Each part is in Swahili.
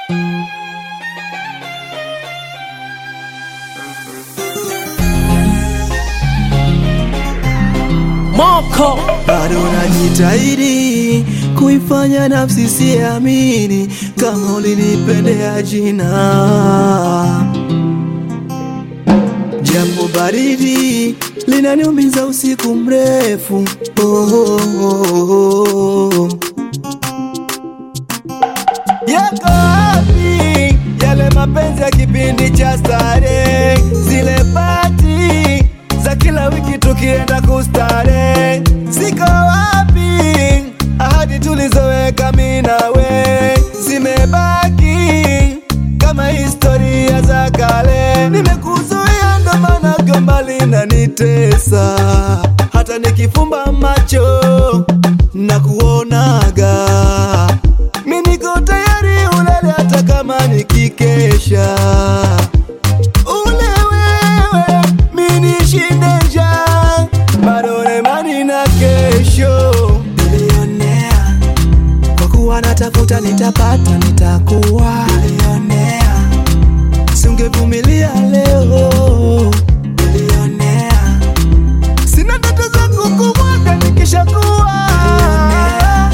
Moko bado najitahidi kuifanya nafsi siamini kama ulinipendea jina, japo baridi linaniumiza usiku mrefu. Oh, oh, oh, oh. Yako wapi yale mapenzi ya kipindi cha starehe, zile pati za kila wiki tukienda kustare? Ziko wapi ahadi tulizoweka mimi nawe? Zimebaki kama historia za kale. Nimekuzuia ndo maana gomba linanitesa, hata nikifumba macho na kuonaga mi niko tayari ulale hata kama nikikesha. Ule wewe mi nishinde njaa, bado na imani na kesho. Bilionea kwa kuwa natafuta, nitapata, nitakuwa bilionea. Singevumilia leo bilionea, sina ndoto za kukumwaga nikishakuwa bilionea.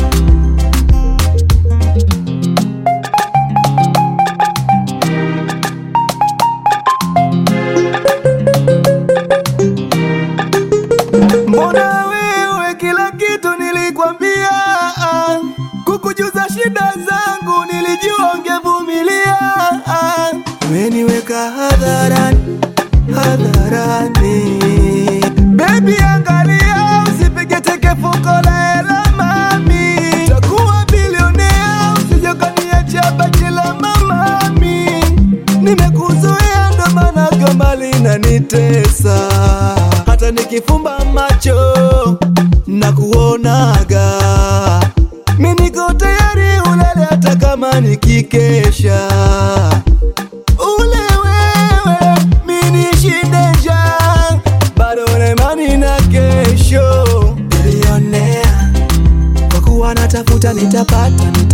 Mbona wewe kila kitu nilikwambia, ah. kukujuza shida zangu nilijua ungevumilia. ah. Umeniweka hadharani hadharani, baby, angalia usipige teke fuko la hela mami, takuwa bilionea usije ukaniacha bachi la mamami. Nimekuzuia ndo maana gomba linanitesa, hata nikifumba macho na kuonaga, mi niko tayari ulale hata kama nikikesha. Ule wewe mi nishinde njaa, bado na imani na kesho. Bilionea kwa kuwa natafuta, nitapata, nitapata